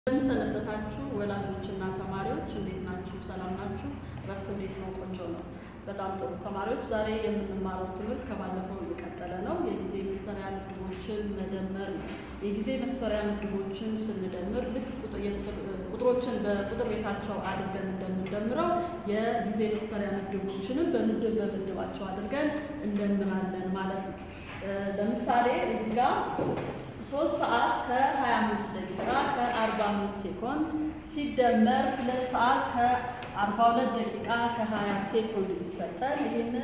እንደምንሰነበታችሁ ወላጆችና ተማሪዎች እንዴት ናችሁ? ሰላም ናችሁ? እረፍት እንዴት ነው? ቆንጆ ነው። በጣም ጥሩ ተማሪዎች፣ ዛሬ የምንማረው ትምህርት ከባለፈው እየቀጠለ ነው። የጊዜ መስፈሪያ ምድቦችን መደመር ነው። የጊዜ መስፈሪያ ምድቦችን ስንደምር ልክ ቁጥሮችን በቁጥር ቤታቸው አድርገን እንደምንደምረው የጊዜ መስፈሪያ ምድቦችንም በምድብ በምድባቸው አድርገን እንደምራለን ማለት ነው። ለምሳሌ እዚህ ጋር ሶስት ሰዓት ከ25 ደቂቃ ከ45 ሴኮንድ ሲደመር ሁለት ሰዓት ከ42 ደቂቃ ከ20 ሴኮንድ ይሰጠን። ይህንን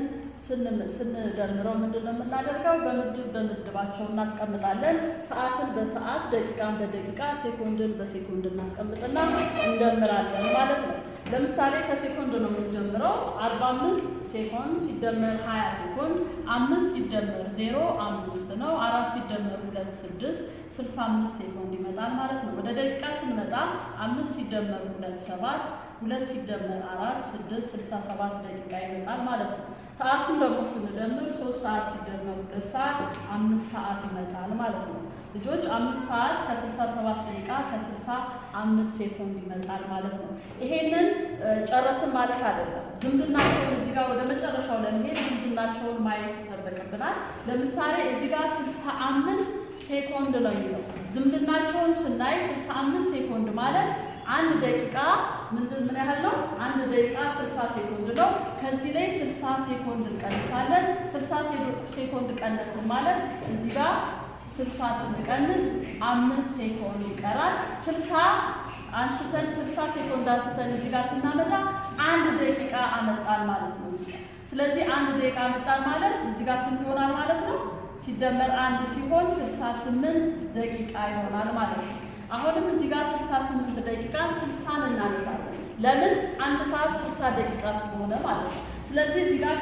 ስንደምረው ምንድን ነው የምናደርገው? በምድብ በምድባቸው እናስቀምጣለን። ሰዓትን በሰዓት ደቂቃን በደቂቃ ሴኮንድን በሴኮንድ እናስቀምጥና እንደምራለን ማለት ነው። ለምሳሌ ከሴኮንድ ነው የምንጀምረው። 45 ሴኮንድ ሲደመር 20 ሴኮንድ አምስት ሲደመር ዜሮ አምስት ነው። አራት ሲደመር ሁለት ስድስት 65 ሴኮንድ ይመጣል ማለት ነው። ወደ ደቂቃ ስንመጣ አምስት ሲደመር ሁለት ሰባት ሁለት ሲደመር አራት ስድስት 67 ደቂቃ ይመጣል ማለት ነው። ሰዓቱን ደግሞ ስንደምር ሶስት ሰዓት ሲደመር ሁለት ሰዓት አምስት ሰዓት ይመጣል ማለት ነው። ልጆች አምስት ሰዓት ከ67 ደቂቃ ከ65 ሴኮንድ ይመጣል ማለት ነው። ይሄንን ጨረስን ማለት አይደለም። ዝምድናቸውን እዚህ ጋር ወደ መጨረሻው ለመሄድ ዝምድናቸውን ማየት ይጠበቅብናል። ለምሳሌ እዚህ ጋር 65 ሴኮንድ ነው የሚለው ዝምድናቸውን ስናይ 65 ሴኮንድ ማለት አንድ ደቂቃ ምንድን ምን ያህል ነው? አንድ ደቂቃ 60 ሴኮንድ ነው። ከዚህ ላይ 60 ሴኮንድ እንቀንሳለን። 60 ሴኮንድ ቀነስን ማለት እዚህ ጋር 60 ስንቀንስ አምስት ሴኮንድ ይቀራል። 60 አንስተን 60 ሴኮንድ አንስተን እዚህ ጋር ስናመጣ አንድ ደቂቃ አመጣን ማለት ነው። ስለዚህ አንድ ደቂቃ አመጣን ማለት እዚህ ጋር ስንት ይሆናል ማለት ነው? ሲደመር አንድ ሲሆን 68 ደቂቃ ይሆናል ማለት ነው። አሁንም እዚህ ጋር 68 ደቂቃ 60ን እናነሳለን። ለምን አንድ ሰዓት 60 ደቂቃ ስለሆነ ማለት ነው። ስለዚህ እዚህ ጋር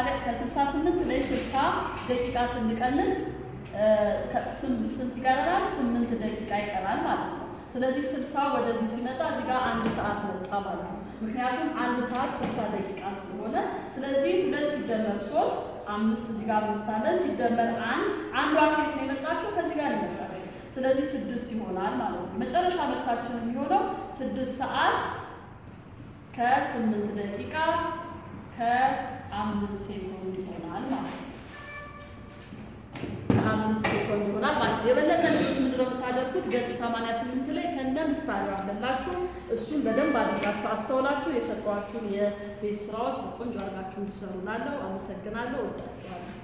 ከ68 ላይ 60 ደቂቃ ስንቀንስ ስንት ይቀረናል? 8 ደቂቃ ይቀራል ማለት ነው። ስለዚህ 60 ወደዚህ ሲመጣ እዚህ ጋር አንድ ሰዓት መጣ ማለት ነው። ምክንያቱም አንድ ሰዓት 60 ደቂቃ ስለሆነ ስለዚህ ሁለት ሲደመር ሶስት አምስት እዚህ ጋር አምስት አለ ሲደመር አንድ አንዷ ከየት ነው የመጣችው? ከዚህ ጋር ነው የመጣችው። ስለዚህ ስድስት ይሆናል ማለት ነው። መጨረሻ መልሳችን የሚሆነው ስድስት ሰዓት ከስምንት ደቂቃ ከአምስት ሴኮንድ ይሆናል ማለት ነው። ከአምስት ሴኮንድ ይሆናል ማለት ነው። የበለጠ ልጆች ምንድነው የምታደርጉት? ገጽ 88 ላይ ከነ ምሳሌው አለላችሁ። እሱን በደንብ አድርጋችሁ አስተውላችሁ የሰጧችሁን የቤት ስራዎች በቆንጆ አድርጋችሁ እንዲሰሩ ላለው አመሰግናለሁ። ወዳችኋለሁ።